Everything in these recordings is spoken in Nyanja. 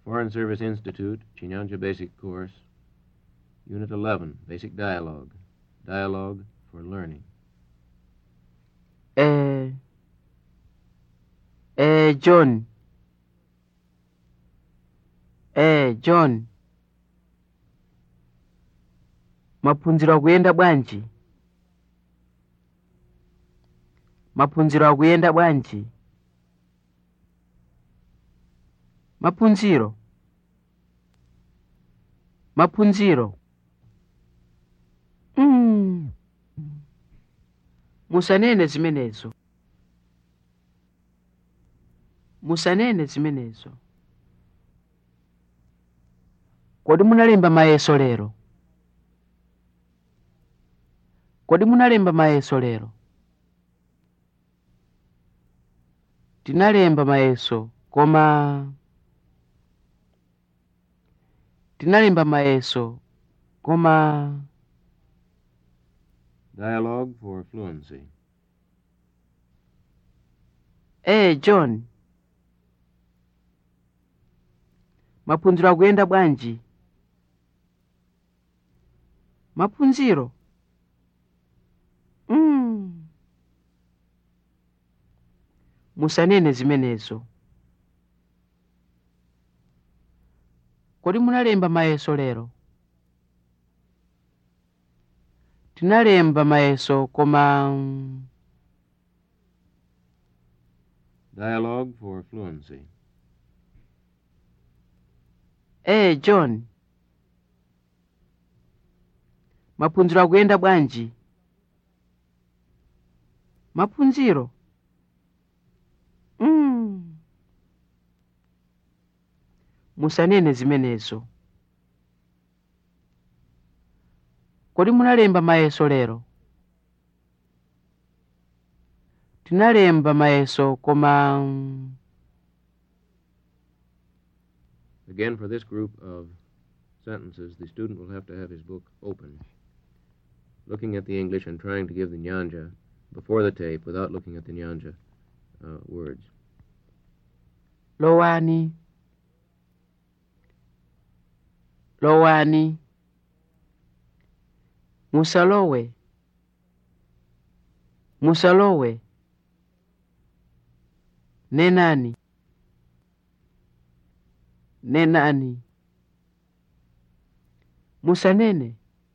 Foreign Service Institute, Chinyanja Basic Course, Unit 11, Basic Dialogue. Dialogue for Learning. Eh, eh, John. Eh, John. Maphunziro akuyenda bwanji? Maphunziro akuyenda bwanji? Maphunziro. Maphunziro. Mm. Musanene zimenezo. Musanene zimenezo. Kodi munalemba mayeso lero? Kodi munalemba mayeso lero? Tinalemba mayeso, koma tinalemba mayeso, koma Dialogue for Fluency. Eh, John. Maphunziro akuyenda bwanji? Maphunziro? Mm. Musanene zimenezo. Kodi munalemba mayeso lero? Tinalemba mayeso koma mm, Dialogue for Fluency. Eh, John. Maphunziro akuyenda bwanji? Maphunziro? Mm. Musanene zimenezo. Kodi munalemba mayeso lero? Tinalemba mayeso koma mm, Again, for this group of sentences, the student will have to have his book open, looking at the English and trying to give the Nyanja before the tape without looking at the Nyanja uh, words. lowani lowani musalowe musalowe nenani nenani musanene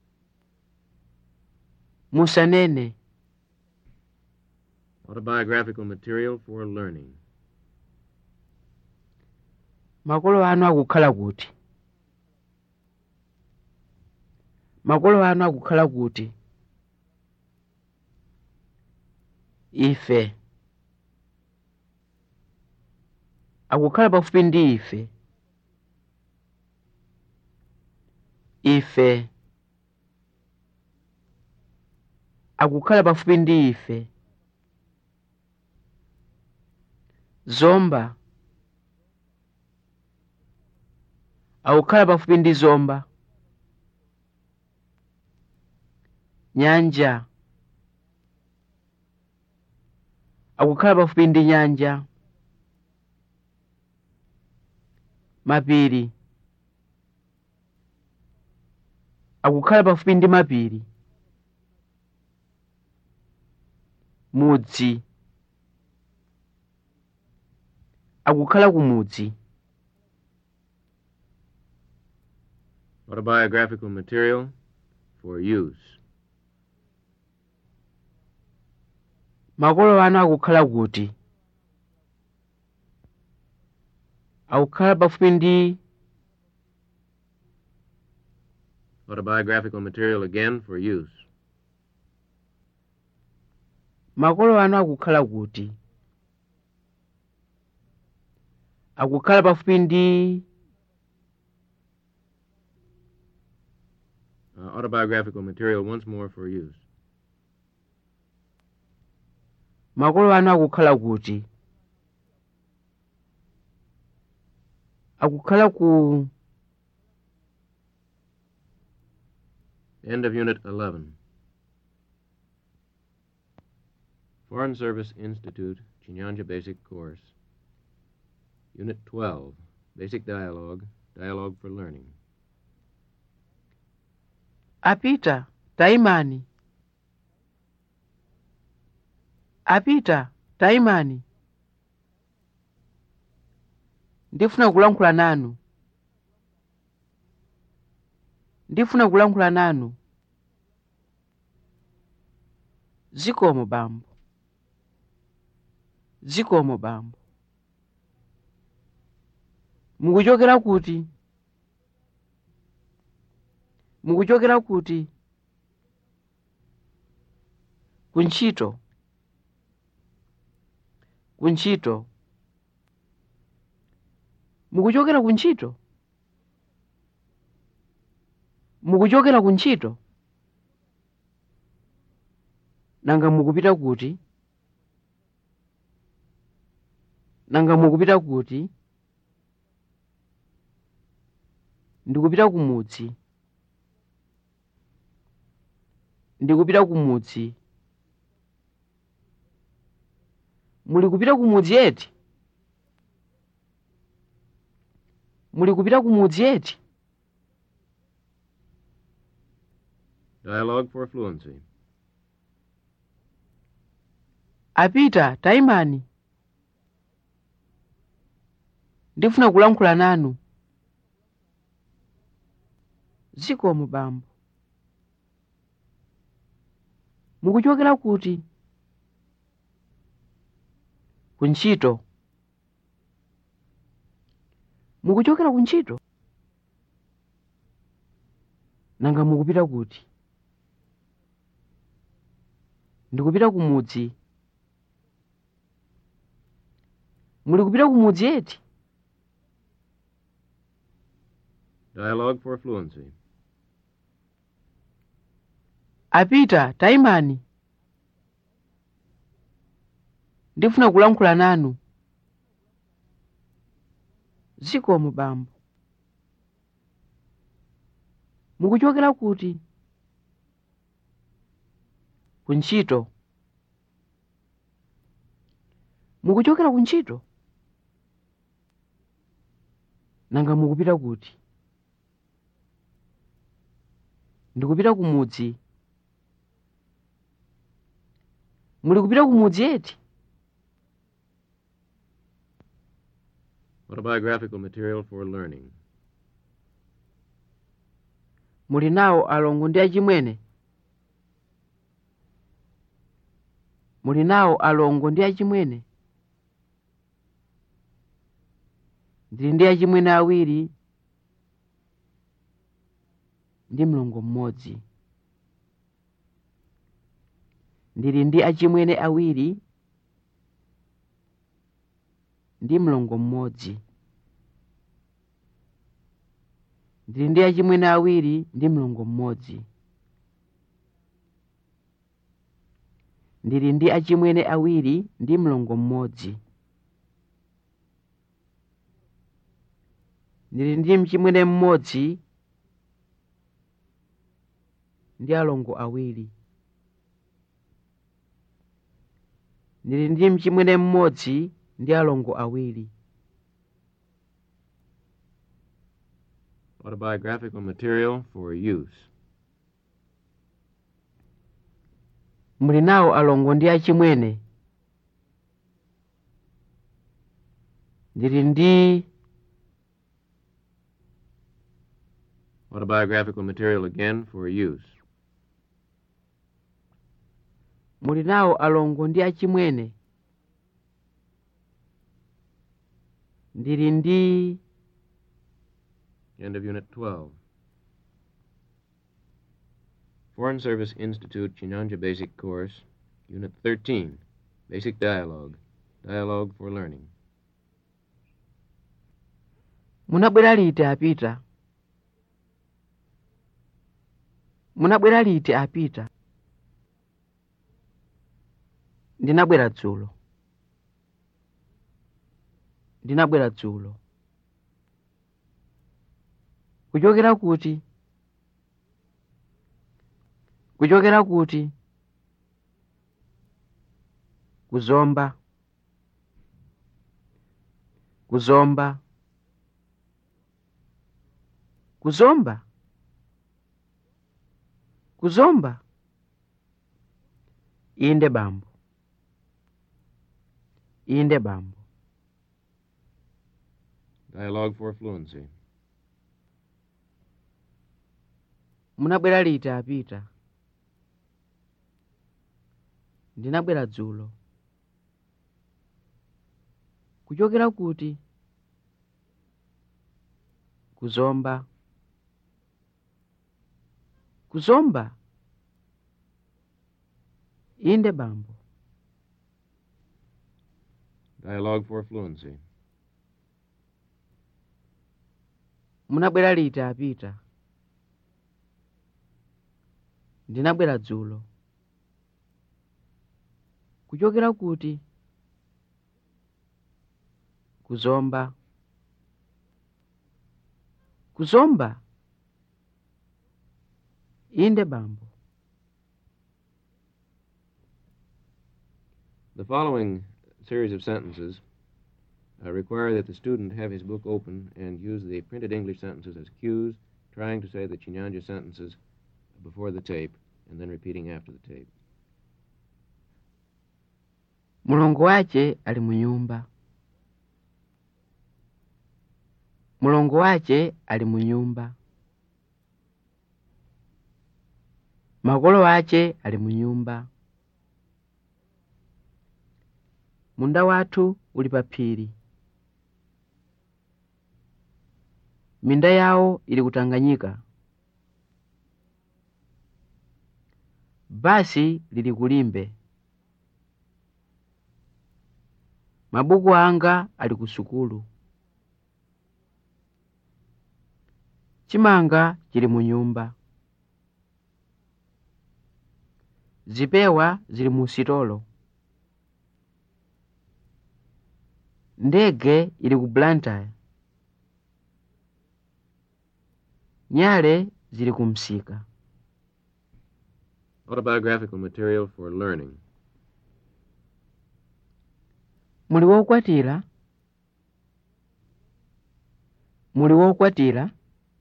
musanene Autobiographical material for learning. makolo anu akukhala kuti makolo anu akukhala kuti ife akukhala pafupi ndi ife ife akukhala pafupi ndi ife zomba akukhala pafupi ndi zomba nyanja akukhala pafupi ndi nyanja mapiri akukhala pafupi ndi mapiri mudzi akukhala kumudzi Autobiographical material for use. makolo anu akukhala kuti akukhala pafupi ndi Autobiographical material again for use. makolo anu akukhala kuti akukhala pafupi ndi Uh, autobiographical material once more for use. makolo anu akukhala kuti akukhala ku End of Unit 11. Foreign Service Institute, Chinyanja Basic Course. Unit 12, basic dialogue, dialogue for learning. apita taimani apita taimani ndifuna kulankhula nanu ndifuna kulankhula nanu zikomo bambo zikomo bambo mukuchokera kuti mukuchokera kuti kuntchito kuntchito mukuchokera kuntchito mukuchokera kuntchito nanga mukupita kuti nanga mukupita kuti ndikupita kumudzi ndikupita kumudzi muli kupita kumudzi eti muli kupita kumudzi eti Dialogue for fluency. apita taimani ndifuna kulankhula nanu zikomo bambo mukuchokera kuti kuntchito mukuchokera kuntchito nanga mukupita kuti ndikupita kumudzi muli kupita kumudzi eti Dialogue for fluency. apita taimani ndifuna kulankhula nanu zikomo bambo mukuchokera kuti kuntchito mukuchokera kuntchito nanga mukupita kuti ndikupita kumudzi muli kupita kumudzi eti Autobiographical material for learning. muli nawo alongo ndi achimwene muli nawo alongo ndi achimwene ndili ndi achimwene awiri ndi mlongo mmodzi ndili ndi achimwene awiri ndi mlongo mmodzi ndili ndi achimwene awiri ndi mlongo mmodzi ndili ndi achimwene awiri ndi mlongo mmodzi ndili ndi mchimwene mmodzi ndi alongo awiri ndili ndi mchimwene mmodzi ndi alongo awiri Autobiographical material for use. muli nawo alongo ndi achimwene ndili ndi Autobiographical material again for use. muli nawo alongo ndi achimwene ndili ndi End of Unit 12. Foreign Service Institute Chinyanja Basic Course, Unit 13, Basic Dialogue, Dialogue for Learning. munabwera liti apita munabwera liti apita ndinabwera dzulo ndinabwera dzulo kuchokera kuti kuchokera kuti kuzomba kuzomba kuzomba kuzomba inde bambo inde bambo Dialogue for fluency. munabwera liti apita ndinabwera dzulo kuchokera kuti kuzomba kuzomba inde bambo Dialogue for fluency. munabwera liti apita ndinabwera dzulo kuchokera kuti kuzomba kuzomba inde bambo The following series of sentences uh, require that the student have his book open and use the printed English sentences as cues, trying to say the Chinyanja sentences before the tape and then repeating after the tape. mulongo wace ali mu nyumba mulongo wace ali mu nyumba makolo ace ali mu nyumba munda wathu uli pa phiri minda yawo ili kutanganyika basi lili kulimbe mabuku anga ali ku sukulu chimanga chili mu nyumba zipewa zili mu sitolo ndege ili ku blantyre nyale zili ku msika Autobiographical material for learning. muli wokwatira muli wokwatira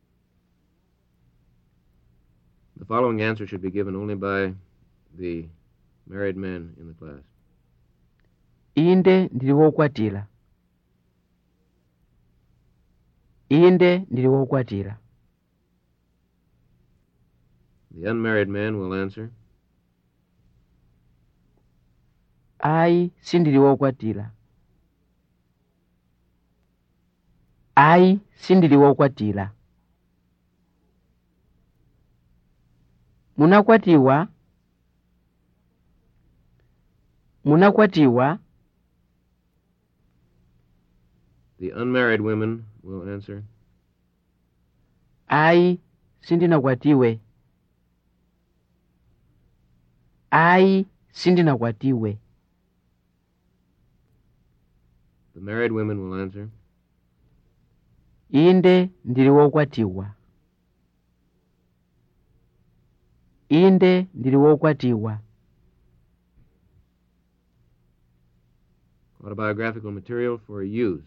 The following answer should be given only by the married men in the class. inde ndili wokwatira inde ndili wokwatira The unmarried man will answer, ayi sindili wokwatira ayi sindili wokwatira munakwatiwa munakwatiwa the unmarried women will answer, ayi sindinakwatiwe ayi sindinakwatiwe the married women will answer, inde ndili wokwatiwa inde ndili wokwatiwa autobiographical material for use.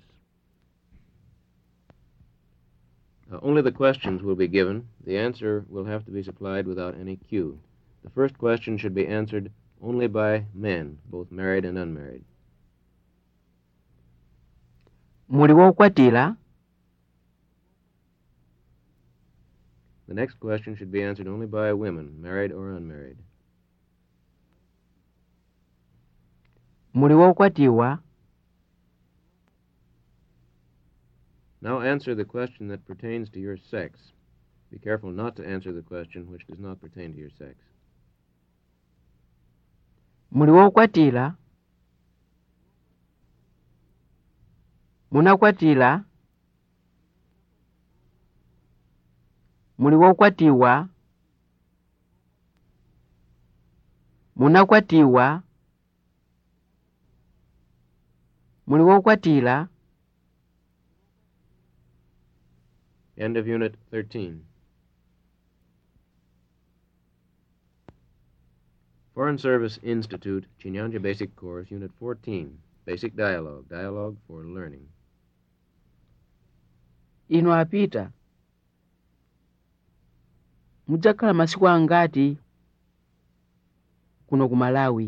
Uh, only the questions will be given. The answer will have to be supplied without any cue. The first question should be answered only by men, both married and unmarried. muli wokwatira The next question should be answered only by women, married or unmarried. muli wokwatiwa Now answer the question that pertains to your sex. Be careful not to answer the question which does not pertain to your sex. muli wokwatira munakwatira muli wokwatiwa munakwatiwa muli wokwatira End of Unit 13. Foreign Service Institute, Chinyanja Basic Course, Unit 14. Basic Dialogue. Dialogue for Learning. inu apita mudzakhala masiku angati kuno ku malawi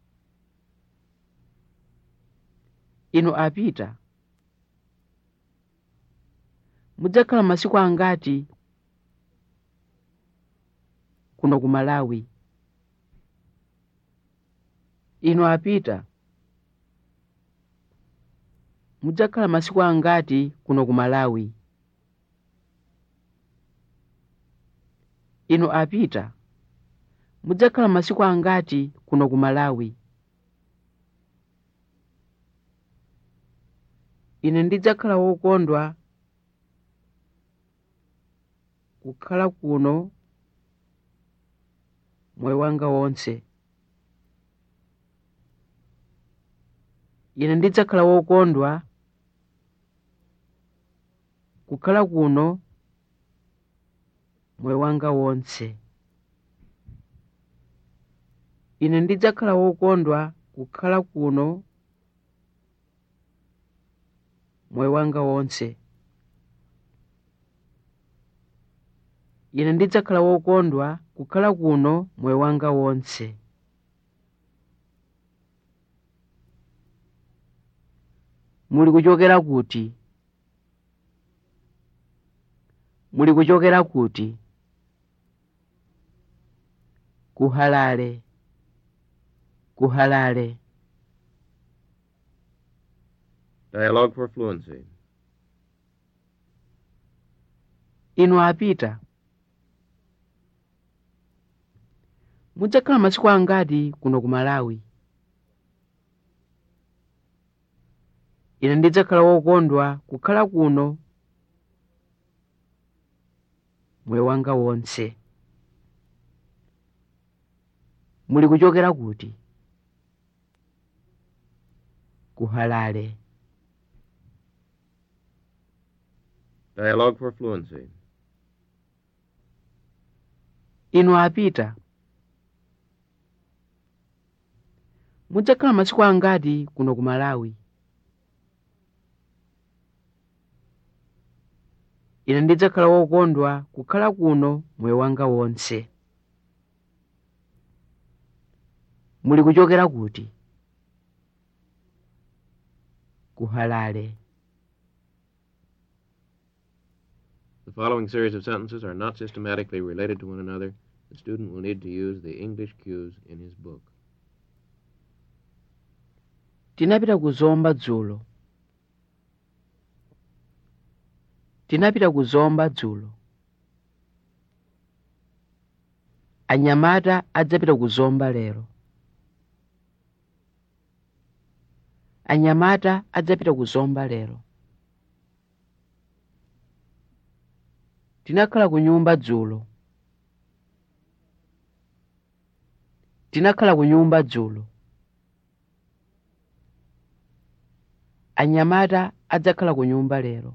inu apita mudzakhala masiku angati kuno ku malawi inu apita mudzakhala masiku angati kuno ku malawi inu apita mudzakhala masiku angati kuno ku malawi ine ndidzakhala wokondwa kukhala kuno moyo wanga wonse ine ndidzakhala wokondwa kukhala kuno moyo wanga wonse ine ndidzakhala wokondwa kukhala kuno moyo wanga wonse ine ndidzakhala wokondwa kukhala kuno moyo wanga wonse muli kuchokera kuti muli kuchokera kuti kuhalale kuhalale Dialogue for fluency. inu apita mudzakhala masiku angati kuno ku malawi ine ndidzakhala wokondwa kukhala kuno moyo wanga wonse muli kuchokera kuti kuhalale Dialogue for fluency. inu apita mudzakhala masiku angati kuno ku malawi ine ndidzakhala wokondwa kukhala kuno moyo wanga wonse muli kuchokera kuti kuhalale The following series of sentences are not systematically related to one another. The student will need to use the English cues in his book. tinapita kuzomba dzulo tinapita kuzomba dzulo anyamata adzapita kuzomba lero anyamata adzapita kuzomba lero tinakhala ku nyumba dzulo tinakhala ku nyumba dzulo anyamata adzakhala ku nyumba lero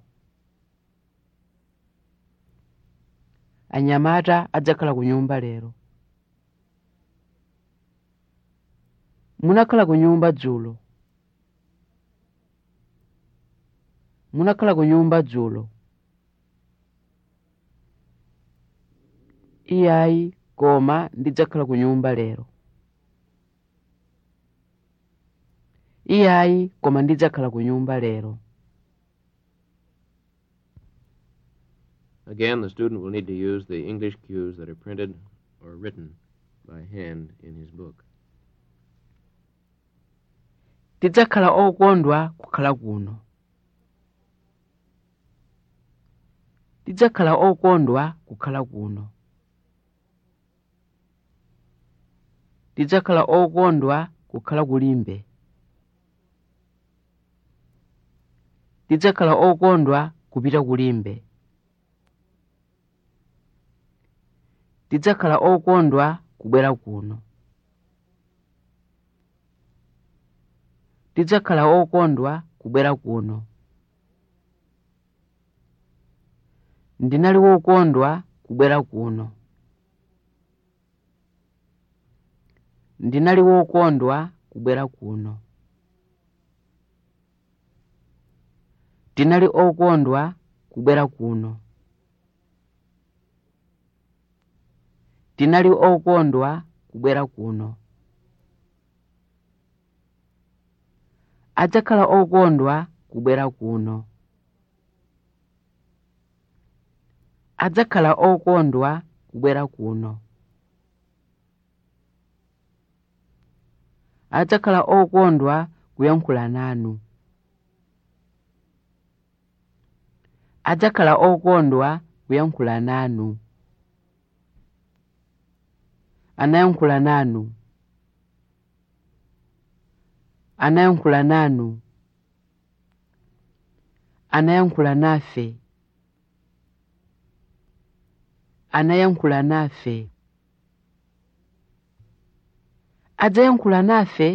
anyamata adzakhala ku nyumba lero munakhala ku nyumba dzulo munakhala ku nyumba dzulo iyayi koma ndidzakhala ku nyumba lero iyayi koma ndidzakhala ku nyumba lero Again, the student will need to use the English cues that are printed or written by hand in his book. tidzakhala okondwa kukhala kuno tidzakhala okondwa kukhala kuno tidzakhala okondwa kukhala kulimbe tidzakhala okondwa kupita kulimbe tidzakhala okondwa kubwera kuno tidzakhala okondwa kubwera kuno ndinali wokondwa kubwera kuno ndinali wokondwa kubwera kuno tinali okondwa kubwera kuno tinali okondwa kubwera kuno adzakhala okondwa kubwera kuno adzakhala okondwa kubwera kuno adzakhala okondwa kuyankhula nanu adzakhala okondwa kuyankhula nanu anayankhula nanu anayankhula nanu anayankhula nafe anayankhula nafe adzayankhula nafe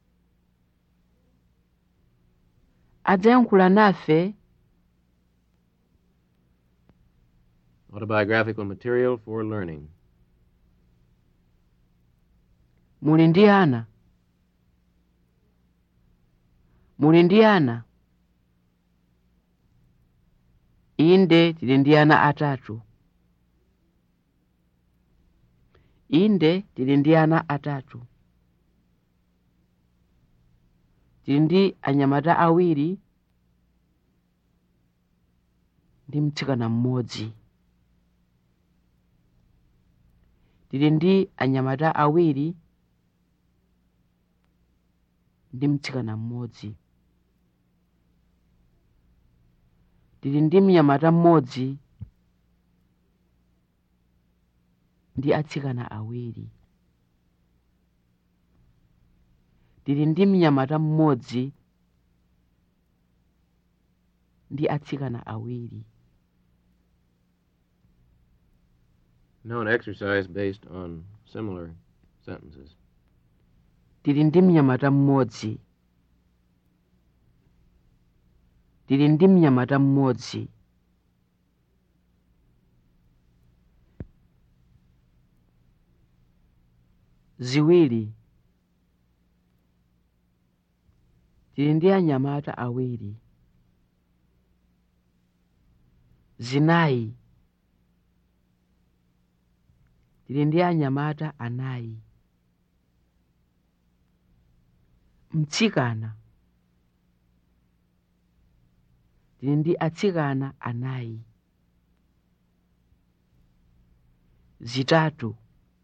adzayankhula nafe Autobiographical material for learning. muli ndi ana muli ndi ana inde tili ndi ana atatu inde tili ndi ana atatu tili ndi anyamata awiri ndi mtsikana mmodzi tili ndi anyamata awiri ndi mtsikana mmodzi tili ndi mnyamata mmodzi ndi atsikana awiri tili ndi mnyamata mmodzi ndi atsikana awiri Now an exercise based on similar sentences. tili ndi mnyamata mmodzi tili ndi mnyamata mmodzi ziwiri tili ndi anyamata awiri zinayi tili ndi anyamata anayi mtsikana tili ndi atsikana anayi zitatu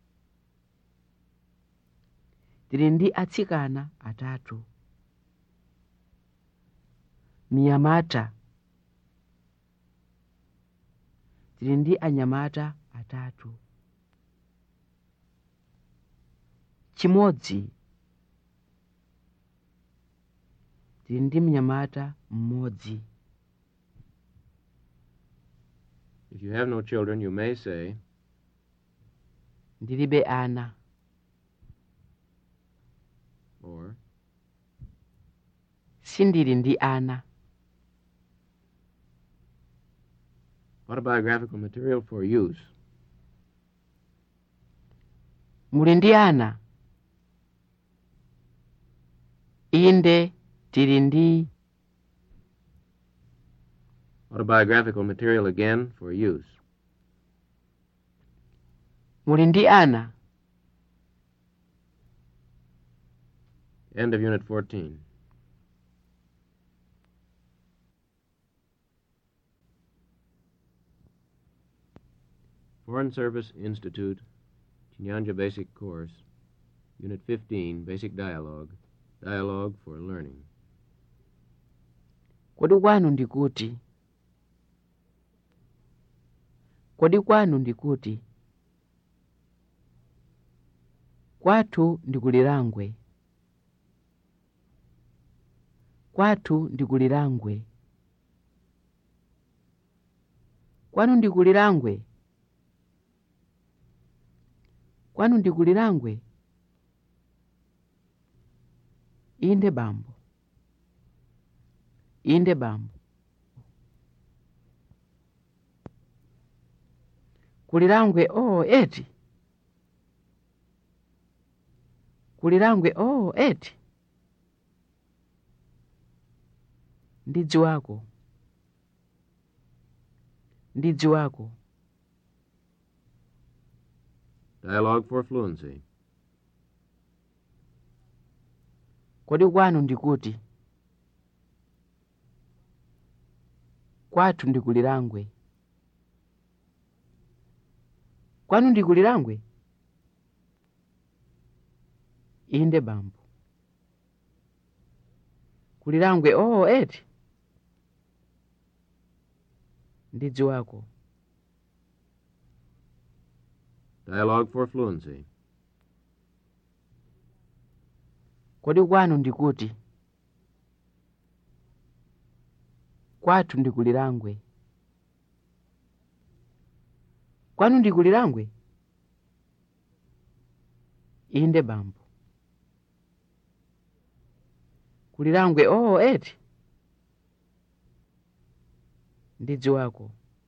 tili ndi atsikana atatu mnyamata tili ndi anyamata atatu chimodzi tili ndi mnyamata mmodzi If you have no children, you may say, ndilibe ana or sindili ndi ana autobiographical material for use. muli ndi ana inde tili ndi Autobiographical material again for use. muli ndi ana End of Unit 14. Foreign Service Institute, Chinyanja Basic Course, Unit 15, Basic Dialogue, Dialogue for Learning. kodi kwanu ndikuti kodi kwanu ndikuti kwathu ndikulilangwe kwathu ndikulilangwe kwanu ndikulilangwe kwanu ndikulilangwe inde bambo inde bambo kulilangwe oo eti kulilangwe oo eti ndidzi wako ndidzi wako Dialogue for fluency. kodi kwanu ndikuti kwathu ndikulilangwe kwanu ndikulilangwe inde bambo kulilangwe oo eti ndidziwako Dialogue for fluency. kodi kwanu ndikuti kwathu ndikulilangwe kwanu ndikulilangwe inde bambo kulilangwe oo eti ndidziwako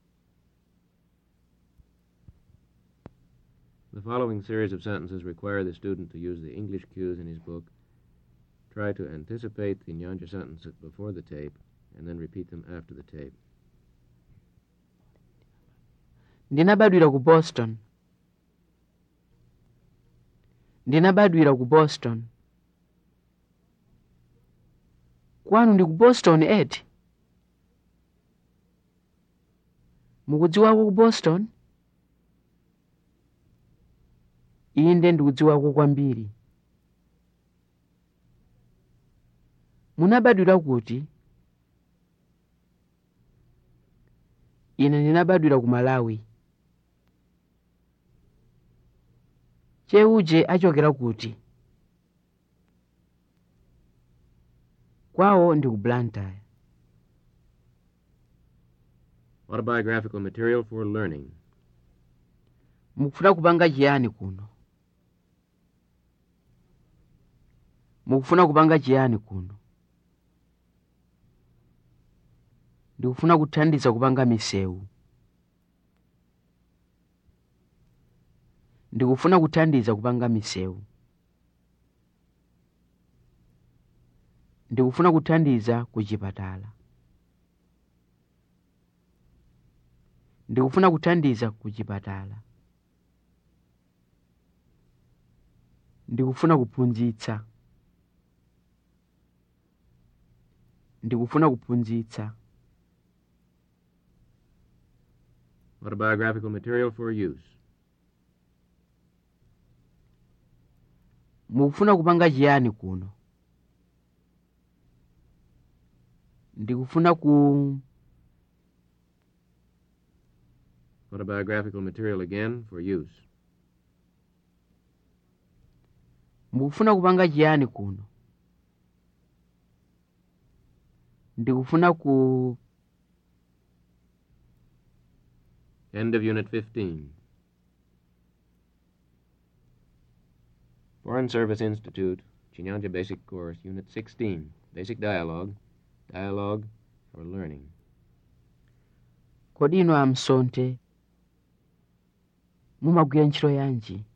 The following series of sentences require the student to use the English cues in his book. Try to anticipate the Nyanja sentences before the tape and then repeat them after the tape. ndinabadwira ku boston ndinabadwira ku boston kwanu ndi ku boston eti mukudziwako ku boston inde ndikudziwako kwambiri munabadwira kuti ine ndinabadwira ku malawi cheuje achokera kuti kwawo ndi ku blantyre Autobiographical material for learning. mukufuna kupanga chiyani kuno mukufuna kupanga chiyani kuno ndikufuna kuthandiza kupanga misewu ndikufuna kuthandiza kupanga misewu ndikufuna kuthandiza ku chipatala ndikufuna kuthandiza ku chipatala ndikufuna kuphunzitsa ndikufuna kuphunzitsa Autobiographical material for use. mukufuna kupanga chiyani kuno ndikufuna ku Autobiographical material again for use. mukufuna kupanga chiyani kuno ndikufuna ku End of Unit 15. Foreign Service Institute, Chinyanja Basic Course, Unit 16, Basic Dialogue, Dialogue for Learning. kodi ino amsonte mumagwira ntchito yanji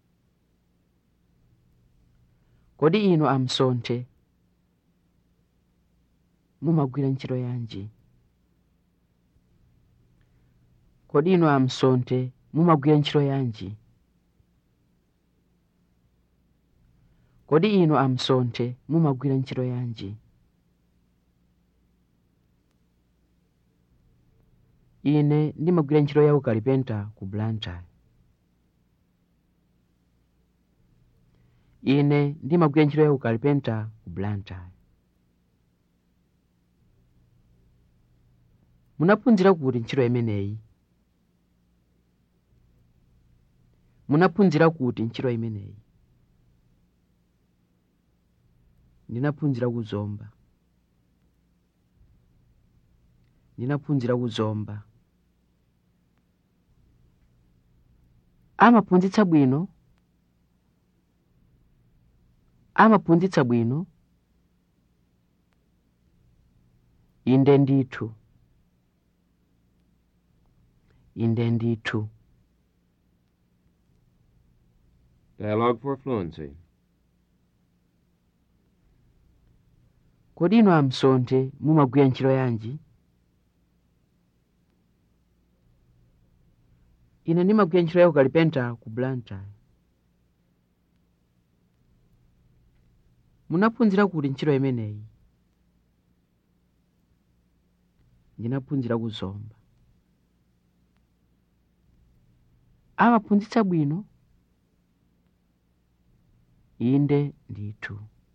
kodi ino amsonte mumagwira ntchito yanji kodi ino amsonte mumagwira ntchito yanji kodi ino amsonte mumagwira ntchito yanji ine ndimagwira ntchito ya ukalipenta ku blantyre ine ndimagwira ntchito ya ukalipenta ku blantyre munaphunzira kuti ntchito imeneyi munaphunzira kuti ntchito imeneyi ndinaphunzira kuzomba ndinaphunzira kuzomba amaphunzitsa bwino amaphunzitsa bwino inde ndithu inde ndithu Dialogue for Fluency. kodi ino amsonte mumagwira ntchito yanji ine ndimagwira ntchito ya ukalipenta ku blantyre munaphunzira kuti ntchito imeneyi ndinaphunzira ku zomba amaphunzitsa bwino inde ndithu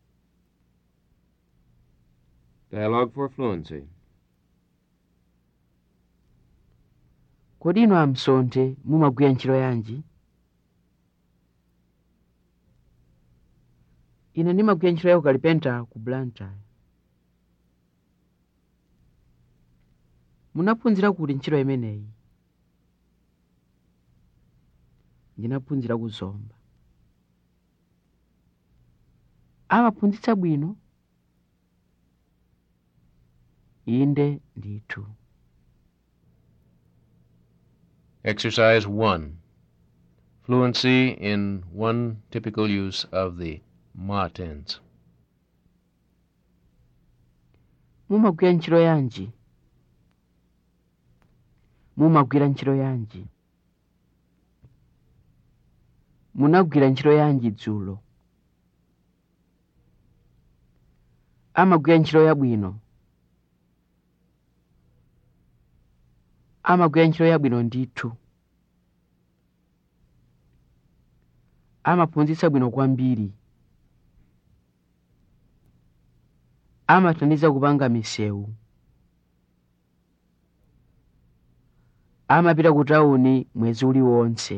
Dialogue for fluency. kodi inu amsonthe mumagwira ntchito yanji ine ndimagwira ntchito ya ukalipenta ku blantyre munaphunzira kuti ntchito imeneyi ndinaphunzira ku zomba amaphunzitsa bwino inde ndithu Exercise 1. Fluency in one typical use of the ma tense. mumagwira ntchito yanji mumagwira ntchito yanji munagwira ntchito yanji dzulo amagwira ntchito yabwino amagwira ntchito yabwino ndithu amaphunzitsa bwino kwambiri amathandiza kupanga misewu amapita ku tawuni mwezi uliwonse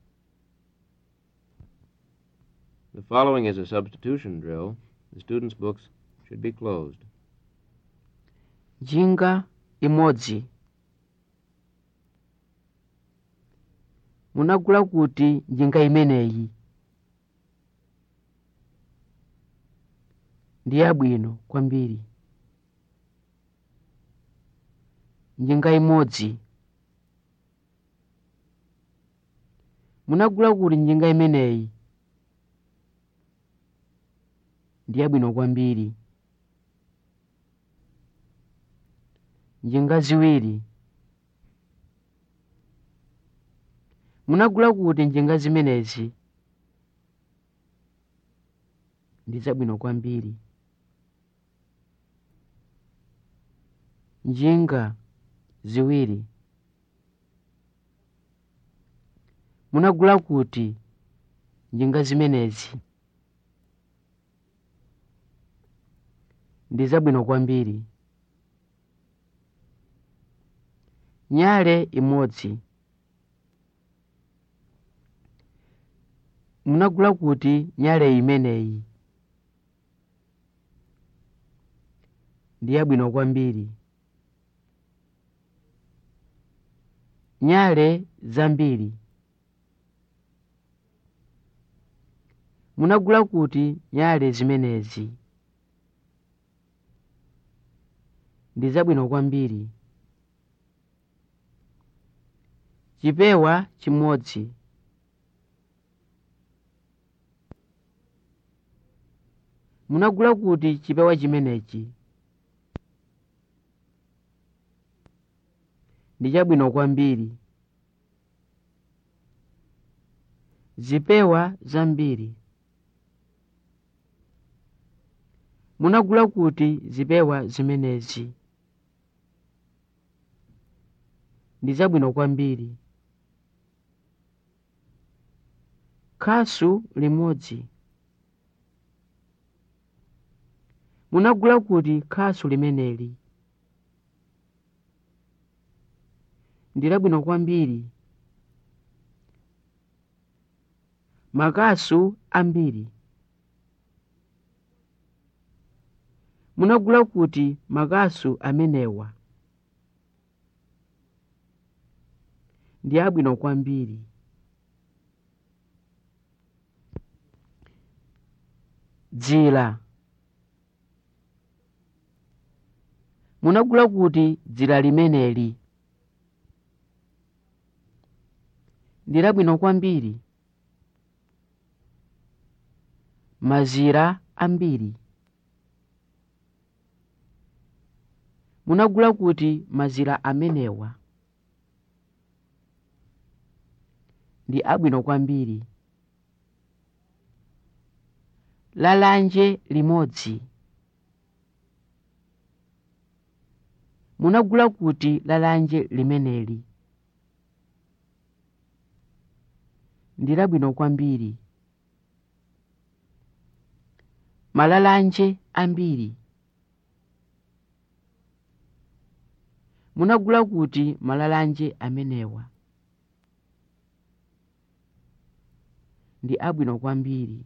The following is a substitution drill. The students' books should be closed. njinga imodzi munagula kuti njinga imeneyi ndi yabwino kwambiri njinga imodzi munagula kuti njinga imeneyi ndi yabwino kwambiri njinga ziwiri munagula kuti njinga zimenezi ndi zabwino kwambiri njinga ziwiri munagula kuti njinga zimenezi ndi zabwino kwambiri nyale imodzi munagula kuti nyale imeneyi ndi yabwino kwambiri nyale zambiri munagula kuti nyale zimenezi ndi zabwino kwambiri chipewa chimodzi munagula kuti chipewa chimenechi ndi chabwino kwambiri zipewa zambiri munagula kuti zipewa zimenezi ndi zabwino kwambiri khasu limodzi munagula kuti khasu limeneli ndi labwino kwambiri makasu ambiri munagula kuti makasu amenewa ndi abwino kwambiri dzira munagula kuti dzira limeneli ndi labwino kwambiri mazira ambiri munagula kuti mazira amenewa ndi abwino kwambiri lalanje limodzi munagula kuti lalanje limeneli ndi labwino kwambiri malalanje ambiri munagula kuti malalanje amenewa ndi abwino kwambiri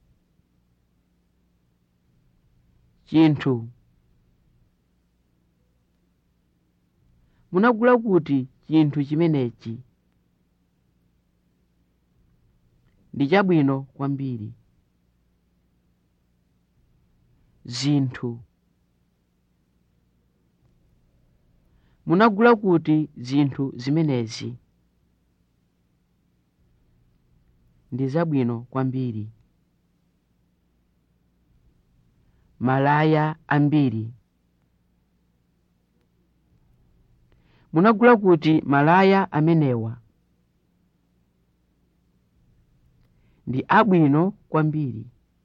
chinthu munagula kuti chinthu chimenechi ndi chabwino kwambiri zinthu munagula kuti zinthu zimenezi ndi zabwino kwambiri malaya ambiri munagula kuti malaya amenewa ndi abwino kwambiri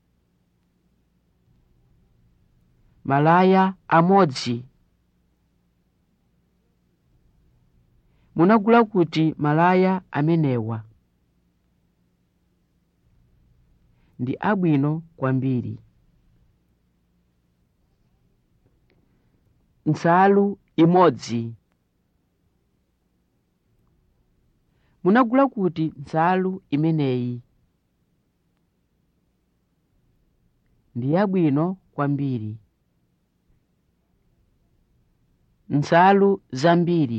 malaya amodzi munagula kuti malaya amenewa ndi abwino kwambiri nsalu imodzi munagula kuti nsalu imeneyi ndi yabwino kwambiri nsalu zambiri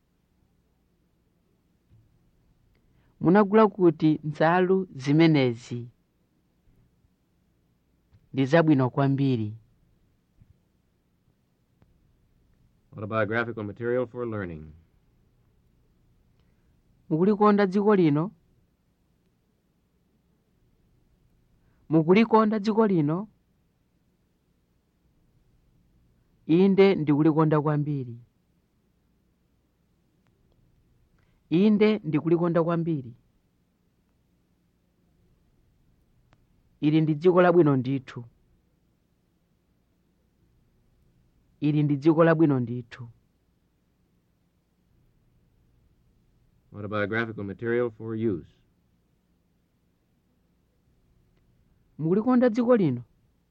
munagula kuti nsalu zimenezi ndi zabwino kwambiri Autobiographical material for learning. mukulikonda dziko lino mukulikonda dziko lino inde ndikulikonda kwambiri inde ndikulikonda kwambiri ili ndi dziko labwino ndithu ili ndi dziko labwino ndithu Autobiographical material for use. mukulikonda dziko lino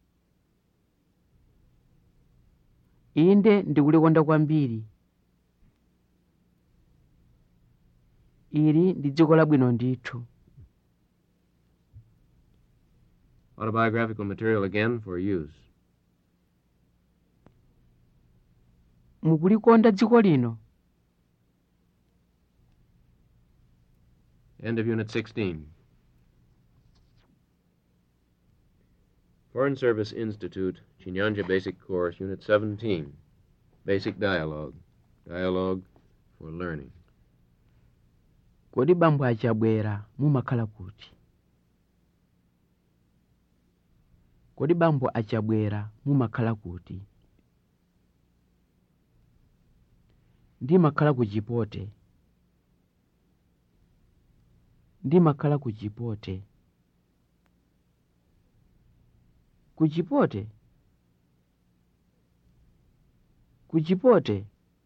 inde ndikulikonda kwambiri ili ndi dziko labwino ndithu Autobiographical material again for use. mukulikonda dziko lino End of Unit 16. Foreign Service Institute, Chinyanja Basic Course, Unit 17. Basic Dialogue. Dialogue for Learning. kodi bambo achabwera mumakhala kuti kodi bambo achabwera mumakhala kuti ndimakhala ku chipote ndimakhala ku chipote ku chipote ku chipote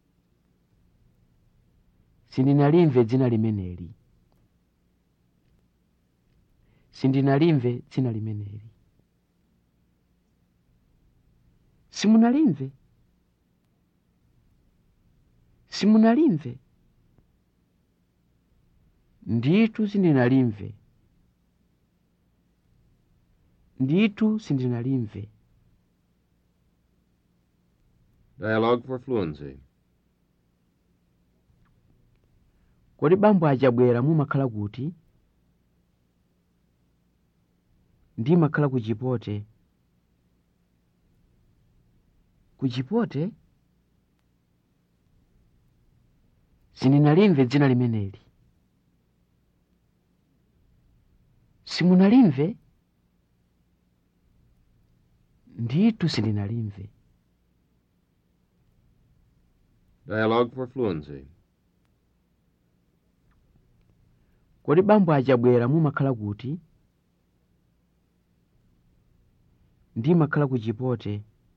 sindinalimve dzina limeneli sindinalimve dzina limeneli simunalimve simunalimve ndithu sindinalimve ndithu sindinalimve Dialogue for Fluency. kodi bambo achabwera mumakhala kuti ndimakhala ku chipote ku chipote sindinalimve dzina limeneli simunalimve ndithu sindinalimve Dialogue for Fluency. kodi bambo achabwera mumakhala kuti ndimakhala ku chipote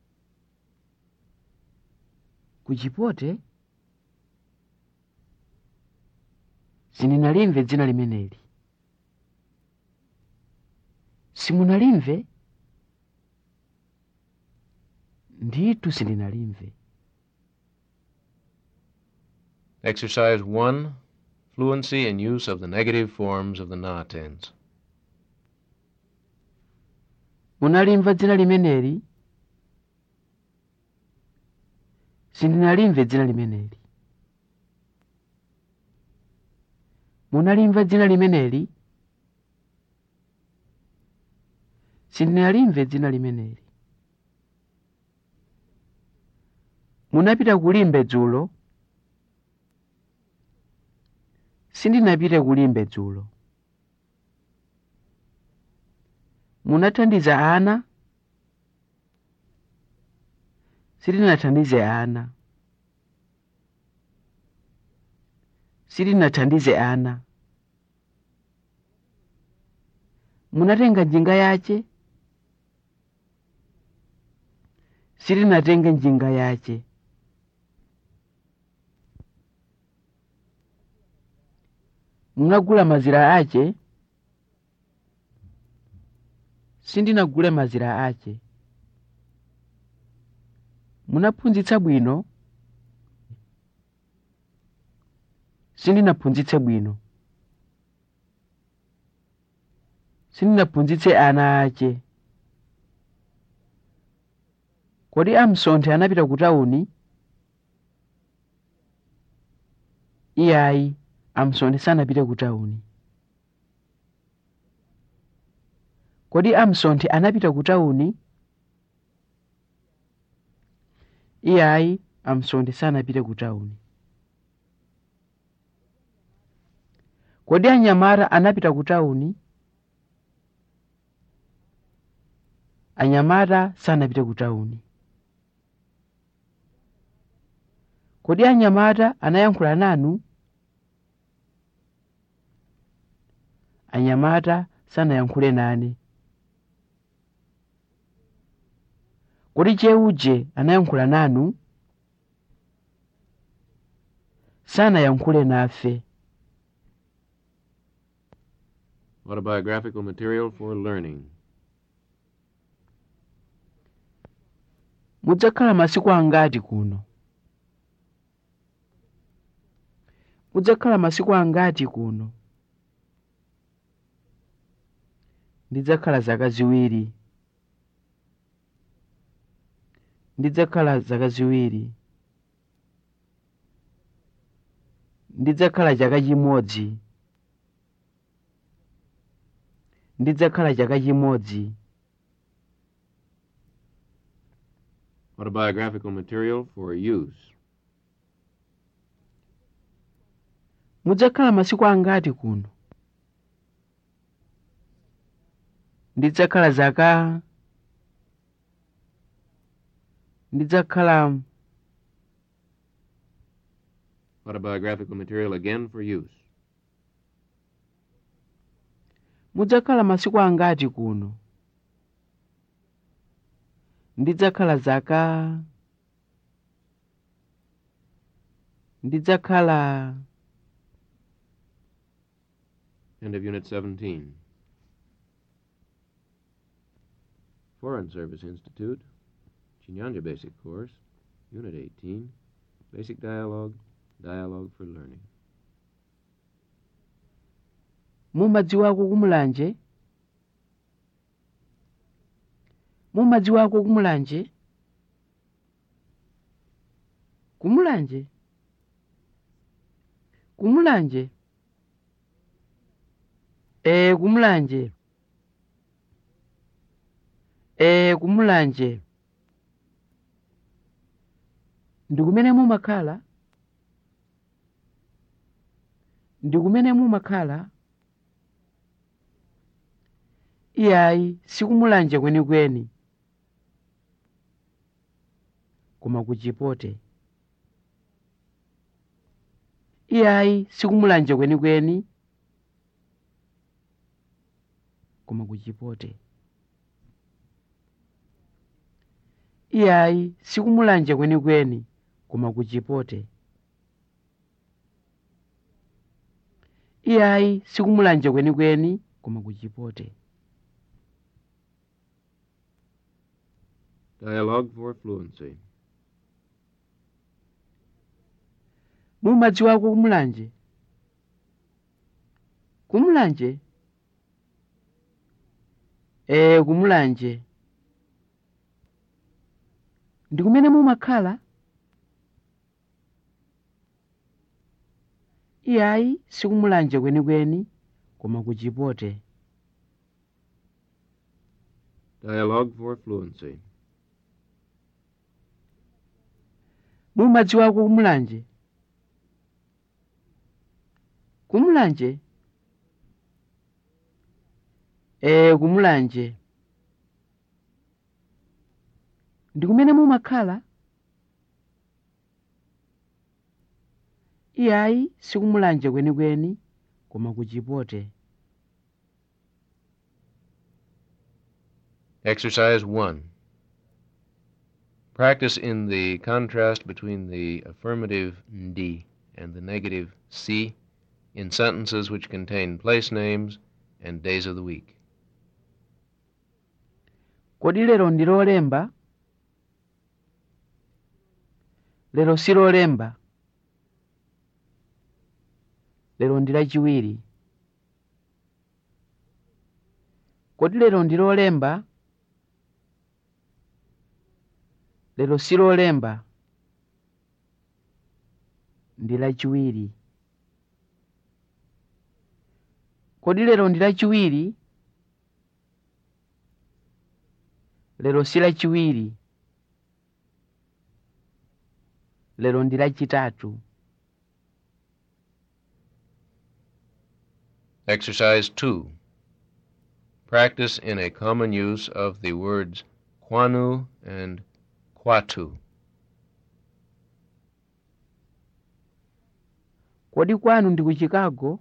ku chipote sindinalimve dzina limeneli simunalimve ndithu sindinalimve Exercise 1 Fluency in use of the negative forms of the na tense. munalimva dzina limeneli sindinalimve dzina limeneli munalimva dzina limeneli sindinalimve dzina limeneli munapita kulimbe dzulo sindinapite kulimbe dzulo munathandiza ana sindinathandize ana sindinathandize ana munatenga njinga yace sindinatenge njinga yace munagula mazira ace sindinagule mazira ace munaphunzitsa bwino sindinaphunzitse bwino sindinaphunzitse ana ace kodi amsonthe anapita ku tawuni iyayi amsonthe sanapite ku tawuni kodi amsonthe anapita ku tawuni iyayi amsonthe sanapite ku tawuni kodi anyamata anapita ku tawuni anyamata sanapite ku tawuni kodi anyamata anayankhula nanu anyamata sanayankhule nane kodi cheuje anayankhula nanu sanayankhule nafe Autobiographical material for learning. mudzakhala masiku angati kuno mudzakhala masiku angati kuno ndidzakhala zaka ziwiri ndidzakhala zaka ziwiri ndidzakhala chaka chimodzi ndidzakhala chaka chimodzi Autobiographical material for use. mudzakhala masiku angati kuno ndidzakhala zaka ndidzakhala Autobiographical material again for use. mudzakhala masiku angati kuno ndidzakhala zaka ndidzakhala End of Unit 17. Foreign Service Institute, Chinyanja Basic Course, Unit 18, Basic Dialogue, Dialogue for Learning. mumadziwako kumulanje mumadziwako kumulanje kumulanje kumulanje ee kumulanje ee kumulanje ndikumene mumakhala ndikumene mumakhala iyayi sikumulanje kwenikweni koma kuchipote iyayi sikumulanje kwenikweni koma ku chipote iyayi sikumulanje kwenikweni koma ku chipote iyayi sikumulanje kwenikweni koma ku chipote Dialogue for fluency. mumadziwako kumulanje kumulanje ee kumulanje ndi kumene mumakhala iyayi sikumulanje kwenikweni koma ku chipote Dialogue for fluency. mumadziwako kumulanje kumulanje ee kumulanje ndi kumene mumakhala iyayi sikumulanje kwenikweni koma ku chipote Exercise 1. Practice in the contrast between the affirmative ndi and the negative si in sentences which contain place names and days of the week. kodi lero ndi lolemba lero si lolemba lero ndi lachiwiri kodi lero ndi lolemba lero si lolemba ndi lachiwiri kodi lero ndi lachiwiri lero si lachiwiri lero ndi lachitatu Exercise 2. Practice in a common use of the words kwanu and kwatu. kodi kwanu ndi ku chicago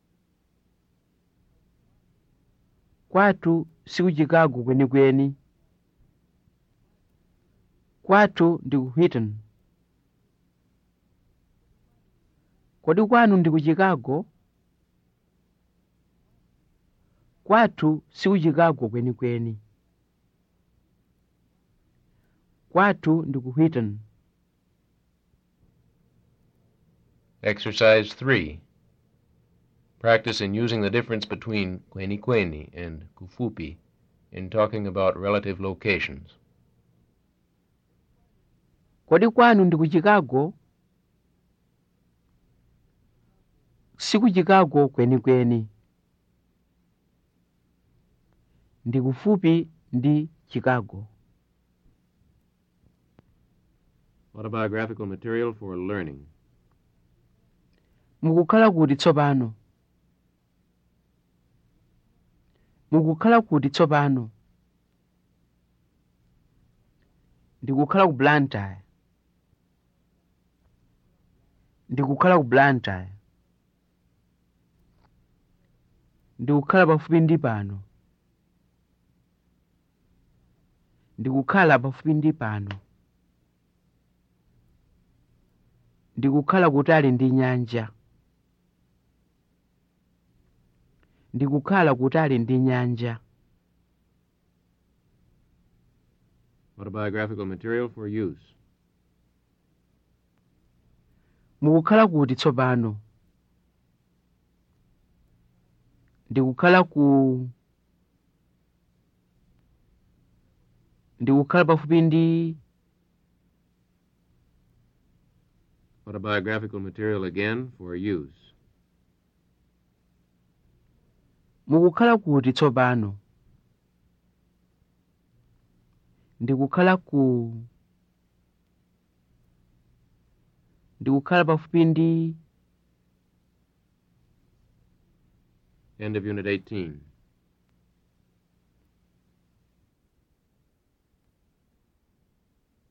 kwatu si ku chicago kwenikweni kwatu ndi ku Wheaton kodi kwanu ndi ku chicago kwatu si ku chicago kwenikweni kwatu ndi ku Wheaton Exercise 3. Practice in using the difference between kweni kweni and kufupi in talking about relative locations. kodi kwanu ndi ku chicago si ku chicago kwenikweni ndi kufupi ndi chicago Autobiographical material for learning. mukukhala kuti tsopano mukukhala kuti tsopano ndikukhala ku blantyre ndikukhala ku blantyre ndikukhala pafupi ndi pano ndikukhala pafupi ndi pano ndikukhala kutali ndi nyanja ndikukhala kutali ndi nyanja Autobiographical material for use. mukukhala kuti tsopano ndikukhala ku ndikukhala pafupi ndi Autobiographical material again for use. mukukhala kuti tsopano ndikukhala ku ndikukhala pafupi ndi End of Unit 18.